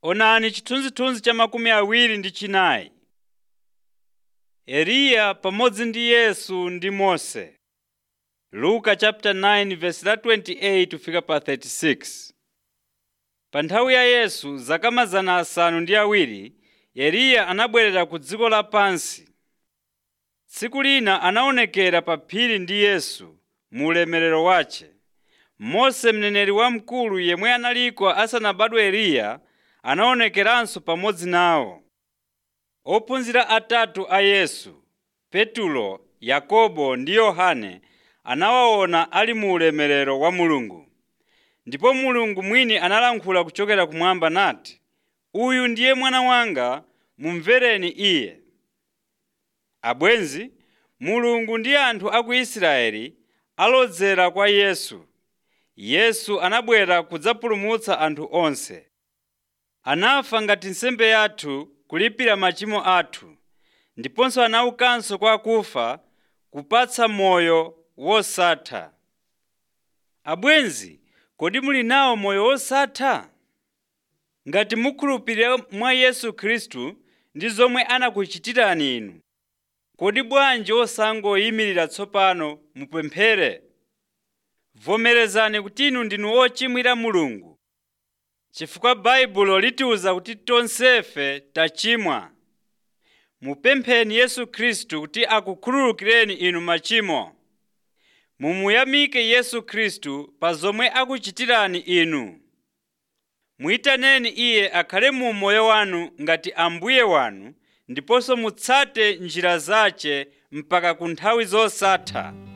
Onani chithunzithunzi cha makumi awiri ndi chinayi. Eliya pamodzi ndi Yesu ndi Mose. Luka chapter 9 verse la 28 kufika pa 36. Pa nthawi ya Yesu zaka mazana asanu ndi awiri, Eliya anabwerera ku dziko lapansi. Tsiku lina anaonekera pa phiri ndi Yesu mu ulemerero wace. Mose mneneri wamkulu yemwe analiko asanabadwe Eliya anaonekeranso pamodzi nawo. Ophunzira atatu a Yesu, Petulo, Yakobo ndi Yohane anawaona ali mu ulemerero wa Mulungu. Ndipo Mulungu mwini analankhula kuchokera kumwamba nati, “Uyu ndiye mwana wanga, mumvereni iye.” Abwenzi, Mulungu ndi anthu a ku Israeli alodzera kwa Yesu. Yesu anabwera kudzapulumutsa anthu onse. Anafa ngati nsembe yathu kulipira machimo athu, ndiponso anaukanso kwa akufa kupatsa moyo wosatha. Abwenzi, kodi muli nawo moyo wosatha? Ngati mukhulupirira mwa Yesu Khristu ndi zomwe anakuchitirani inu, kodi bwanji osangoyimirira tsopano mupemphere? Vomerezani kuti inu ndinu ochimwira Mulungu, chifukwa Baibulo litiwuza kuti tonsefe tachimwa. Mupempheni Yesu Khristu kuti akukhululukireni inu machimo. Mumuyamike Yesu Khristu pa zomwe akuchitirani inu. Muyitaneni Iye akhale mu moyo wanu ngati Ambuye wanu ndiponso mutsate njira zace mpaka ku nthawi zosatha.